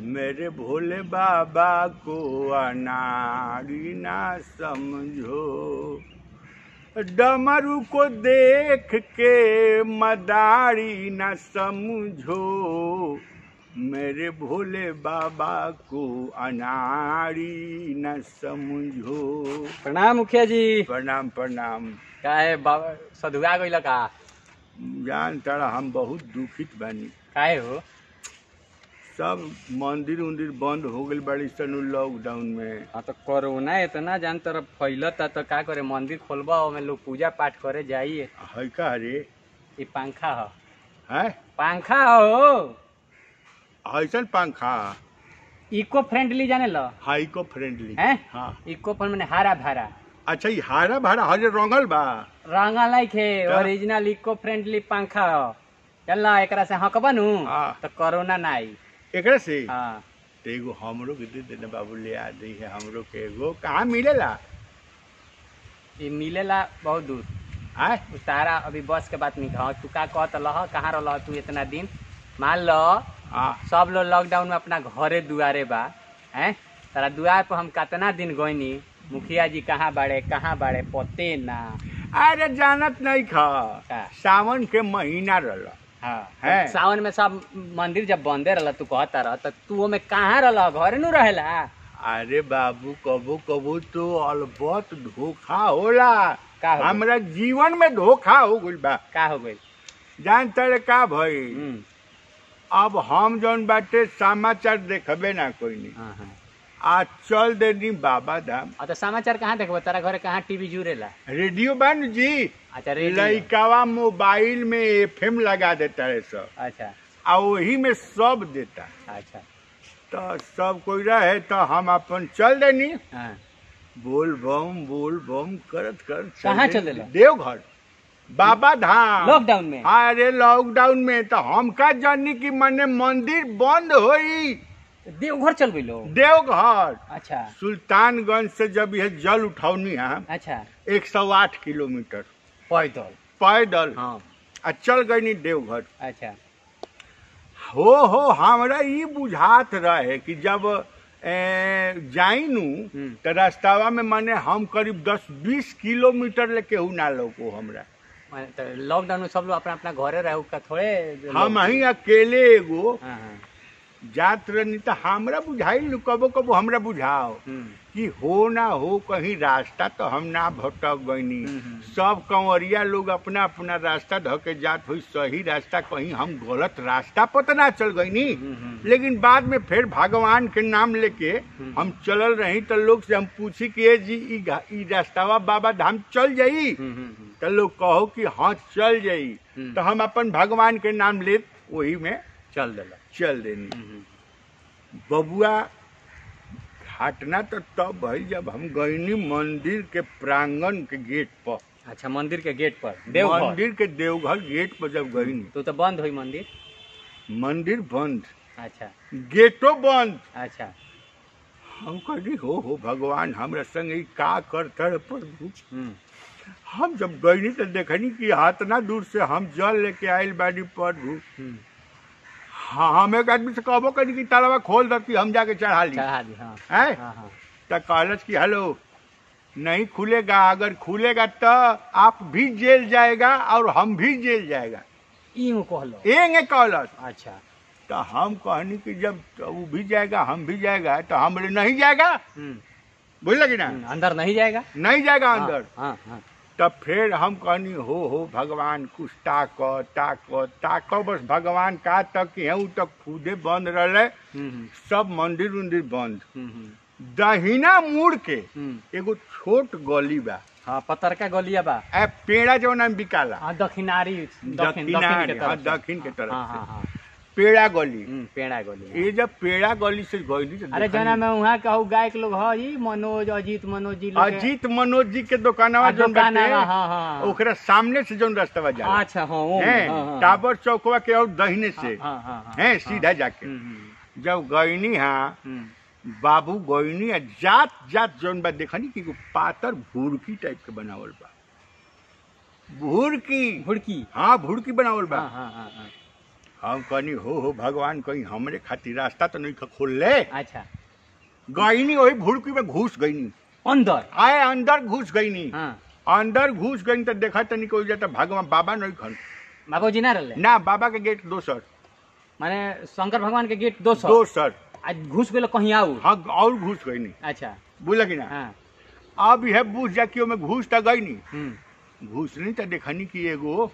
मेरे भोले बाबा को अनाड़ी ना समझो डमरू को देख के मदारी न समझो मेरे भोले बाबा को अनाड़ी न समझो प्रणाम मुखिया जी प्रणाम प्रणाम का है बाबा सधुआ गइल का जान तड़ा हम बहुत दुखित बानी काहे हो सब मंदिर उंदिर बंद हो गइल बड़ी सन लॉकडाउन में हाँ तो कोरोना इतना जान तरफ फैलता तो का करे मंदिर खोलबा ओमे लोग पूजा पाठ करे जाइए है का रे ये पंखा हो है पंखा हो ऐसन पंखा इको फ्रेंडली जाने लो हाइको फ्रेंडली हैं हाँ इको फ्रेंड मैंने हरा भरा अच्छा ये हारा भारा हरे रंगल बा रंगा लाइक है का? ओरिजिनल इको फ्रेंडली पंखा हो चल ना एकरा से हकबा नु हाँ। तो कोरोना ना आई एकरा से हाँ तो एगो हमरो के दे देना बाबू ले आ दी है हमरो के एगो कहाँ मिलेला ये मिलेला बहुत दूर आय उ तारा अभी बस के बात नहीं कहा तू का कहत लह कहाँ रह तू इतना दिन मान लो हाँ सब लोग लॉकडाउन में अपना घरे दुआरे बा हैं तारा दुआर पर हम कितना दिन गईनी मुखिया जी कहाँ बाड़े कहाँ बाड़े पते ना अरे जानत नहीं खा का? सावन के महीना रहल हाँ है। सावन में सब मंदिर जब बंदे रहला तू कहता रह तो तू ओमे कहाँ रहला घरे नु रहेला अरे बाबू कबो कबो तो अलबत धोखा होला का हो गइल? हमरा जीवन में धोखा हो गइल बा का हो गई जान तड़े का भई अब हम जौन बाटे समाचार देखबे ना कोई नहीं हाँ हाँ आज चल देनी बाबा धाम और तो समाचार कहाँ देखबो तारा घरे कहाँ टीवी जुड़ेला रेडियो बन जी अच्छा रेडियो लइकावा मोबाइल में एफएम लगा देता है सब अच्छा आ वही में सब देता अच्छा तो सब कोई रहे तो हम अपन चल देनी हाँ बोल बम बोल बम करत करत कहाँ देनी। चल देला? देवघर बाबा धाम लॉकडाउन में अरे लॉकडाउन में तो हम का जानी कि मने मंदिर बंद होई देवघर चल गई लोग देवघर अच्छा सुल्तानगंज से जब यह जल उठौनी है अच्छा एक सौ आठ किलोमीटर पैदल पैदल हाँ आ चल गई नी देवघर अच्छा हो हो हमरा ई बुझात रहे कि जब ए, जाई नु हम्म। तो रास्तावा में माने हम करीब दस बीस किलोमीटर ले केहू ना लोको हमरा माने तो लॉकडाउन में सब लोग अपना अपना घरे रहे का थोड़े हम ही अकेले एगो हाँ हाँ जात रहनी तो हमरा बुझाइल नु कबो कबो हमरा बुझाओ हम्म, कि हो ना हो कहीं रास्ता तो हम ना भटक गईनी हम्म। सब कंवरिया लोग अपना अपना रास्ता धके जात हुई सही रास्ता कहीं हम गलत रास्ता पर तो ना चल गईनी हम्म, हम्म। लेकिन बाद में फिर भगवान के नाम लेके हम चलल रही तो लोग से हम पूछी कि ए जी ई घा- ई रास्तावा बाबा धाम चल जाई हम्म, हम्म, हम्म। तो लोग कहो कि हाँ चल जाई हम्म। तो हम अपन भगवान के नाम ले वही में चल दिला चल देनी हम्म, हम्म। बबुआ घटना तो तब भई जब हम गईनी मंदिर के प्रांगण के गेट पर अच्छा मंदिर के गेट पर देवघर मंदिर के देवघर गेट पर जब गईनी तो तो बंद हुई मंदिर मंदिर बंद अच्छा गेटो बंद अच्छा हम कहली हो हो भगवान हमरा संग ई का करतर प्रभु हम्म, हम जब गईनी तो देखनी कि हाथना दूर से हम जल लेके आयल बानी प्रभु हम्म। हाँ हम एक आदमी से कहबो करी कि तालाबा खोल दो कि हम जाके चढ़ा ली चढ़ा दी हाँ हैं हाँ हाँ तो कहलस कि हेलो नहीं खुलेगा अगर खुलेगा तो आप भी जेल जाएगा और हम भी जेल जाएगा ईहू कहलो एंगे कहलस अच्छा तो हम कहनी कि जब तो वो भी जाएगा हम भी जाएगा तो हम बोले नहीं जाएगा हम्म, बुझल कि ना हम्म, अंदर नहीं जाएगा नहीं जाएगा अंदर हाँ हाँ तब फिर हम कहनी हो हो भगवान कुछ ताक ताक ताक बस भगवान का तक केहू तक खुदे बंद रहे हम्म, हम्म, सब मंदिर उंदिर बंद हम्म, हम्म, दहिना मुड़ के हम्म। एगो छोट गली बा हाँ पत्थर का गलिया बा ए पेड़ा जो नाम बिकाला हाँ दक्षिणारी दक्षिण दक्षिण के दक्षिणारी, हाँ, तरफ से। दक्षिण के तरफ हाँ से। हाँ हाँ पेड़ा गली हम्म, पेड़ा गली ये जब पेड़ा गली से गईली तो अरे देखनी- जना में वहाँ कहू गायक लोग है जी मनोज अजीत मनोज जी लोग के- अजीत मनोज जी के दुकानवा आ, जोन दुकान बाटे, हाँ हाँ हाँ ओकरा सामने से जोन रास्ता जाला अच्छा हाँ वो हैं, हाँ, हाँ, टावर चौकवा के और दहिने से हाँ हाँ हाँ हैं सीधा जाके हम्म, हम्म, जब गईनी हाँ हम्म, बाबू गईनी आ जात जात जोन बा देखनी कि एगो पातर भुड़की टाइप के बनावल बा भुड़की भुड़की हाँ भुड़की बनावल बा हाँ हाँ हाँ हाँ हम कहनी हो हो भगवान कहीं हमरे खातिर रास्ता तो नहीं खोल ले अच्छा गईनी वही भुड़की में घुस गईनी अंदर आए अंदर घुस गईनी हाँ अंदर घुस गई तो देखा तनी कोई जाता भगवान बाबा नहीं खन बाबूजी ना रहले ना बाबा के गेट दोसर माने शंकर भगवान के गेट दो सौ दोसर आज घुस गेलो कहीं आऊ हाँ और घुस गईनी अच्छा बोला कि ना हाँ अब यह बुझ जा कि में घुस तो गईनी हम्म घुसनी तो देखनी कि एगो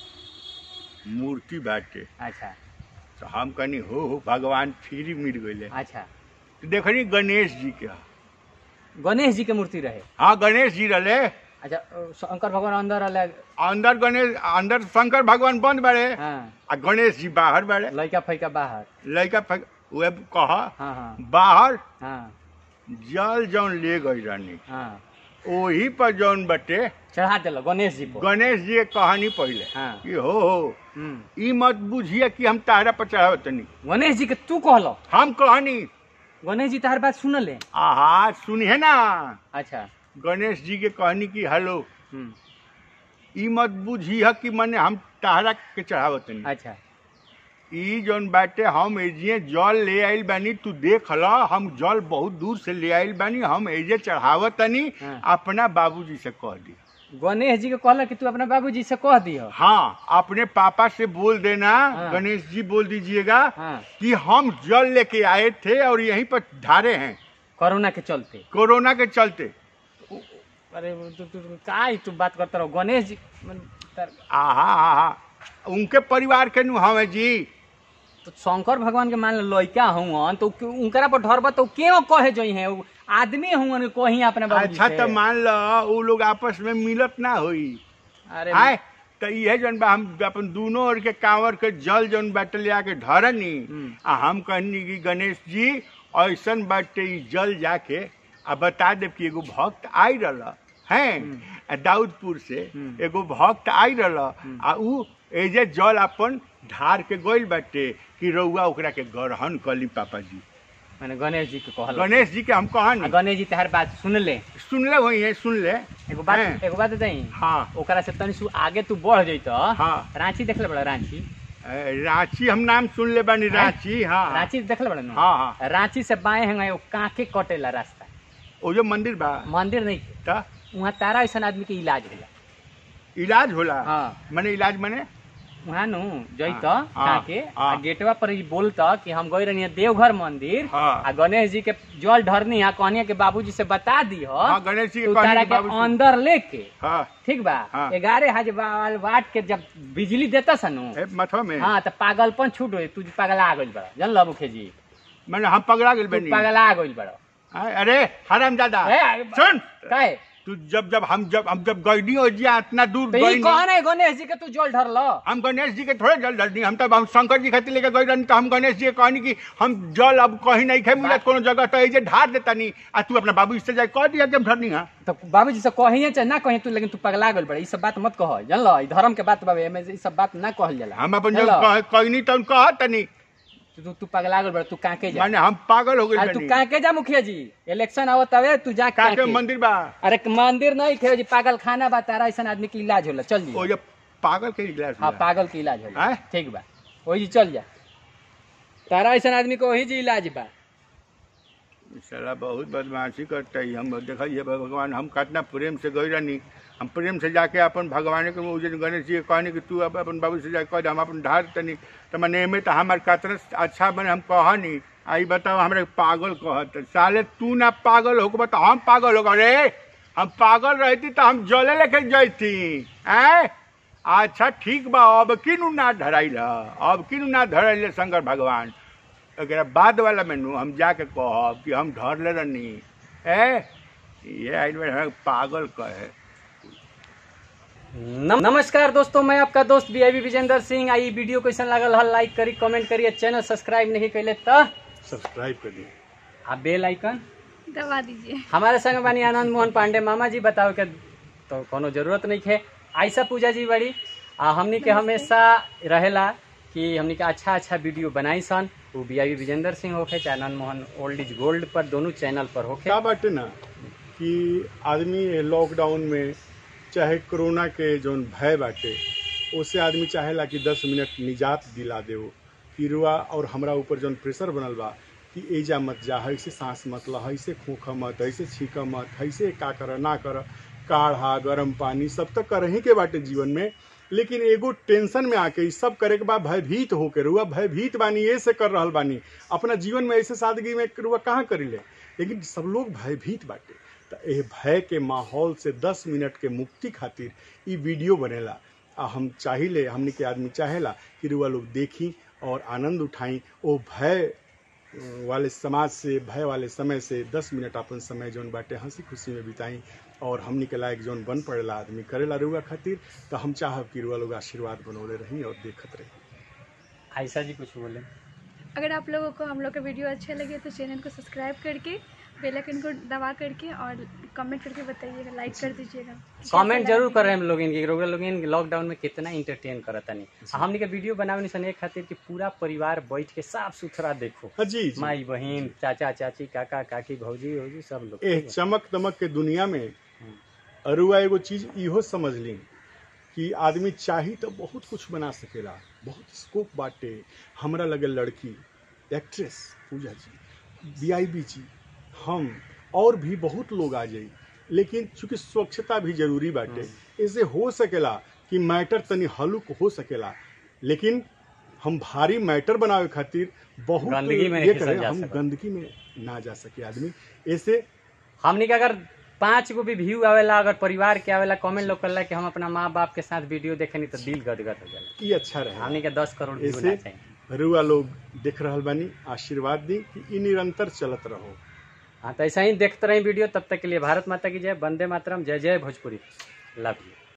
मूर्ति बाटे अच्छा तो हम कहनी हो हो भगवान फिर मिल गए अच्छा तो देखनी गणेश जी के गणेश जी के मूर्ति रहे हाँ गणेश जी रहे अच्छा अ, शंकर भगवान अंदर रहले अंदर गणेश अंदर शंकर भगवान बंद बाड़े हाँ आ गणेश जी बाहर बाड़े लड़का फैका बाहर लड़का फक- वे कहा हाँ हाँ बाहर हाँ जल जौन ले गई रानी हाँ ओही पर जौन बटे चढ़ा दिलो गणेश जी को गणेश जी के कहानी पहले हाँ कि हो हो हम्म। ई मत बुझिए कि हम तारा पर चढ़ावतनी गणेश जी के तू कहलो हम कहानी गणेश जी तहार बात सुनले आहा सुनिए ना अच्छा गणेश जी के कहनी कि हेलो हम्म, ई मत बुझिए कि मने हम तारा के चढ़ावतनी अच्छा ई जौन बाटे हम एजिए जल ले आइल बानी तू देख ल हम जल बहुत दूर से ले आइल बानी हम एजे चढ़ावतनी हाँ। अपना बाबूजी से कह दी गणेश जी के कहला कि तू अपना बाबूजी से कह दियो हाँ अपने पापा से बोल देना हाँ। गणेश जी बोल दीजिएगा हाँ कि हम जल लेके आए थे और यहीं पर ढारे हैं कोरोना के चलते कोरोना के चलते अरे तू तू तू- का ही तू बात करता रहो गणेश जी मन- तर- आहा आहा उनके परिवार के नु हमें जी तो शंकर भगवान के मान लो लड़का हुआ तो उ- उनकरा पर ढरबा तो क्यों कहे जो है उ आदमी हुआ कहीं अपने बाबूजी अच्छा से। तो मान लो वो लोग आपस में मिलत ना हुई अरे आए तो ये जौन बा हम अपन दोनों ओर के कांवर के जल जौन बाटे ले आके ढरनी हम्म। आ हम कहनी कि गणेश जी ऐसन बाटे ई जल जाके आ बता देब कि एगो भक्त आई रहल हैं आ दाऊदपुर से हम्म। एगो भक्त आई रहल आ ऊ एजे जल अपन ढार के गइल बाटे कि रउआ ओकरा के ग्रहण कली पापा जी मैंने गणेश जी के कहल गणेश जी के हम आ कहनी गणेश जी तहार बात सुन ले सुनले वही है सुन ले एगो बात हैं। एगो बात बताई हाँ ओकरा से तनी सु आगे तू बढ़ जैत हाँ रांची देखले बड़ा रांची ए, रांची हम नाम सुन ले बानी हैं? रांची हाँ रांची देखले बड़ा नु हाँ हाँ रांची से बाएं हैं वो कांके कटेला रास्ता वो जो मंदिर बा मंदिर नहीं त वहाँ तारा ऐसा आदमी के इलाज होला इलाज होला हाँ मने इलाज मने वहाँ नु जैत हाँ, काके हाँ। आ गेटवा पर ही बोलता कि हम गई रहनी देवघर मंदिर हाँ। आ गणेश जी के जल ढरनी है कहनी के बाबूजी से बता दी हो हाँ गणेश जी तू के तारा कहनी के बाबू से- अंदर लेके हाँ ठीक बा हाँ। ग्यारह हजार वाट के जब बिजली देता सनु ए, मथवा में हाँ तो पागलपन छूट गई तू पगला गइल बड़ा जानल मुखे जी मने हम पगड़ा गेल तू बनी पगला गइल बड़ा आय, अरे हराम दादा ए, सुन काहे तू जब जब हम जब हम जब गईनी हो जिया इतना दूर तो ये गईनी कौन है गणेश जी के तू जल ढर लो हम गणेश जी के थोड़े जल ढलनी हम तो हम शंकर जी खातिर लेके गई रहनी तो हम गणेश जी के कहनी कि हम जल अब कहीं नहीं खे मिलत कोनो जगह तो ऐजे ढार देता नहीं आ तू अपना बाबू से जाए कह दिया जब ढरनी है तो बाबूजी से कहिए चाहे ना कहीं तू लेकिन तू पगला गइल बड़ा ई सब बात मत कह जानल ई धर्म के बात बाबे एमे ई सब बात ना कहल जाला हम अपन जब जानल? कह- कहनी तो कह तनी तू तू पगला गइल बड़ा तू काके जा माने हम पागल हो अरे गए तू काके जा मुखिया जी इलेक्शन आवत हवे तू जा काके काके मंदिर बा अरे मंदिर नहीं खे जी पागल खाना बा तारा ऐसा आदमी के इलाज होला चल जी ओ जब पागल के इलाज हाँ होला। पागल के इलाज होला आय? ठीक बा वही जी चल जा तारा ऐसा आदमी को वही जी इलाज बा साला बहुत बदमाशी करता है हम देखिए भगवान हम कितना प्रेम से गई रहनी हम प्रेम से जाके अपन भगवान के उस दिन गणेश जी के कहनी कि तू अब अपन बाबू से जाके कह दे, हम अपन ढार तनी तो मैंने एमे तो हमार कतना अच्छा बने हम कहनी आई बताओ हमरा पागल कहत साले तू ना पागल हो तो हम पागल हो रे हम पागल रहती तो हम जले लेके जैती ऐ अच्छा ठीक बा अब किनु ना धराइल अब किनु ना धराइल शंकर भगवान एकरा बाद वाला मेनू हम जाके कहब कि हम धर ले रहनी ए ये आइल में हमरा पागल कहे नम- नमस्कार दोस्तों मैं आपका दोस्त बी आई विजेंद्र सिंह आई वीडियो कैसन लागल हल लाइक करी कमेंट करिए चैनल सब्सक्राइब नहीं कैले तो सब्सक्राइब कर दी आ बेल आइकन दबा दीजिए हमारे संग बानी आनंद मोहन पांडे मामा जी बताओ के तो कोनो जरूरत नहीं है आयसा पूजा जी बड़ी आ हमनी के हमेशा रहेला कि हमनी के अच्छा अच्छा वीडियो बनाई सन वो बी आई विजेंद्र सिंह होखे चाहे Anand Mohan old is gold पर दोनों चैनल पर होखे क्या बाटे ना कि आदमी लॉकडाउन में चाहे कोरोना के जौन भय बाटे उससे आदमी चाहेला कि दस मिनट निजात दिला देओ कि रुआ और हमरा ऊपर जौन प्रेशर बनल बा कि एजा मत जा ऐसे सांस मत ला ऐसे खोख मत ऐसे छीक मत ऐसे का कर ना कर काढ़ा गरम पानी सब तो करही के बाटे जीवन में लेकिन एगो टेंशन में आके ई सब करे के बाद भयभीत होके रुआ भयभीत बानी ये से कर रहल बानी अपना जीवन में ऐसे सादगी में रुआ कहाँ करीले लेकिन सब लोग भयभीत बाटे तो एह भय के माहौल से 10 मिनट के मुक्ति खातिर ई वीडियो बनेला आ हम चाहिले हमनी के आदमी चाहेला कि रुआ लोग देखी और आनंद उठाई ओ भय अ, वाले समाज से भय वाले समय से 10 मिनट अपन समय जौन बाटे हंसी खुशी में बिताई और हमनी के लायक जौन बन पड़ेला आदमी करेला रुआ खातिर तो हम चाहब कि रुआ लोग आशीर्वाद बनौले रही और देखत रही आयशा जी कुछ बोले अगर आप लोगों को हम लोग का वीडियो अच्छा लगे तो चैनल को सब्सक्राइब करके बेल आइकन को दबा करके और कमेंट करके बताइएगा लाइक कर दीजिएगा कमेंट जरूर कर रहे हैं हम लोग इनके लोग लोग इन लॉकडाउन में कितना इंटरटेन करता नहीं हमने के वीडियो बनावे सन एक खातिर कि पूरा परिवार बैठ के साफ सुथरा देखो हाँ जी जी माई बहन चाचा चाची काका काकी भौजी भौजी सब लोग एह चमक दमक के दुनिया में अरुआ एगो चीज इहो समझ ली कि आदमी चाही तो बहुत कुछ बना सकेला बहुत स्कोप बाटे हमरा लगे लड़की एक्ट्रेस पूजा जी वीआईबी जी हम और भी बहुत लोग आ जाई लेकिन चूंकि स्वच्छता भी जरूरी बाटे इससे हो सकेला कि मैटर तनी हलुक हो सकेला लेकिन हम भारी मैटर बनावे खातिर बहुत गंदगी में ये नहीं करें जा हम सकत। गंदगी में ना जा सके आदमी ऐसे हमने के अगर पांच गो भी व्यू आवेला अगर परिवार के आवेला कमेंट लोग करला कि हम अपना माँ बाप के साथ वीडियो देखेनी तो दिल गदगद हो जाला ये अच्छा रहे हमने के दस करोड़ व्यू ऐसे ना चाहिए रुआ लोग देख रहल बानी आशीर्वाद दी कि ई निरंतर चलत रहो हाँ तो ऐसा ही देखते रहे वीडियो तब तक के लिए भारत माता की जय वंदे मातरम जय जय भोजपुरी लव यू